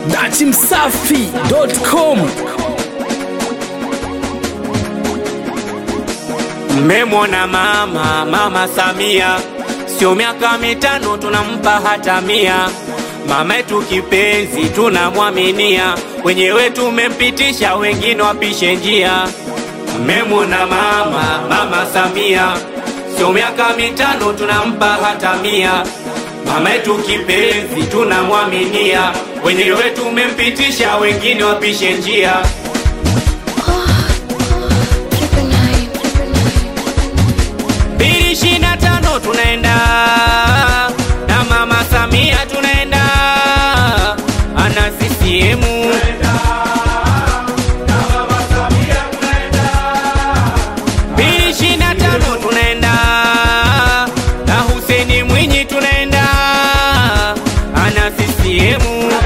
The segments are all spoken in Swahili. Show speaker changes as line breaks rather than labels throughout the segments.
datimsafi.com
Mmemwona mama, mama Samia, sio miaka mitano tunampa hata mia. Mama yetu kipenzi, tunamwaminia, wenyewe tumempitisha, wengine wapishe njia. Mmemwona mama, mama Samia, sio miaka mitano tunampa hata mia. Mama yetu kipenzi, tunamwaminia, wenyewe tumempitisha, wengine wapishe njia. mbili ishirini na tano tunaenda na mama Samia tunaenda ana CCM mbili ishirini na tano tunaenda na Huseni Mwinyi tunaenda ana CCM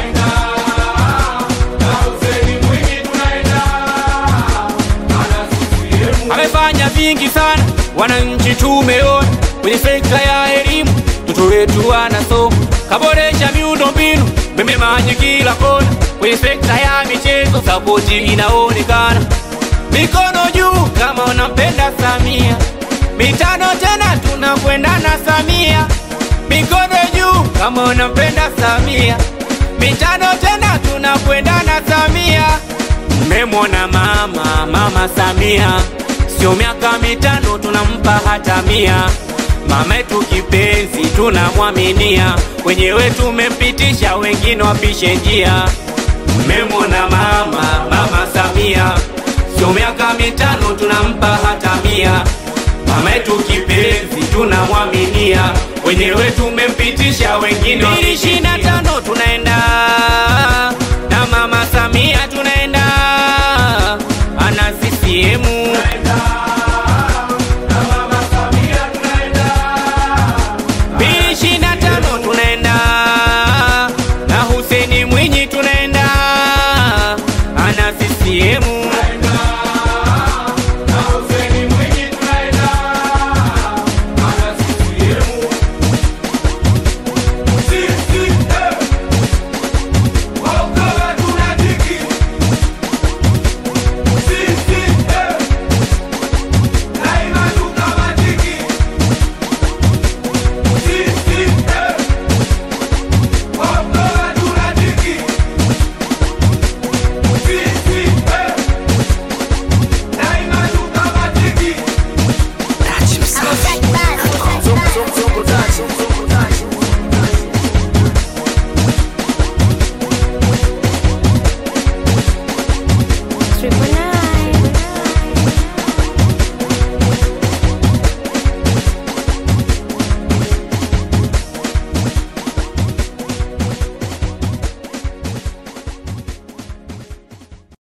amefanya vingi sana, wananchi tumeona kwenye sekta ya elimu, mtoto wetu anasoma, kaboresha miundo mbinu, meme maji kila kona, kwenye sekta ya michezo sapoti inaonekana. Mikono juu kama unampenda Samia, mitano tena tunakwenda na Samia. Mikono juu kama unampenda Samia, mitano tena tunakwenda na Samia. Mmemwona mama, mama Samia, sio miaka mitano tunampa hata mia. Mama yetu kipenzi, tunamwaminia, wenyewe tumempitisha, wengine wapishe njia. Mmemwona mama, mama Samia, sio miaka mitano tunampa hata mia. Mama yetu kipenzi, tunamwaminia, wenyewe tumempitisha, wengine ishirini na tano tunaenda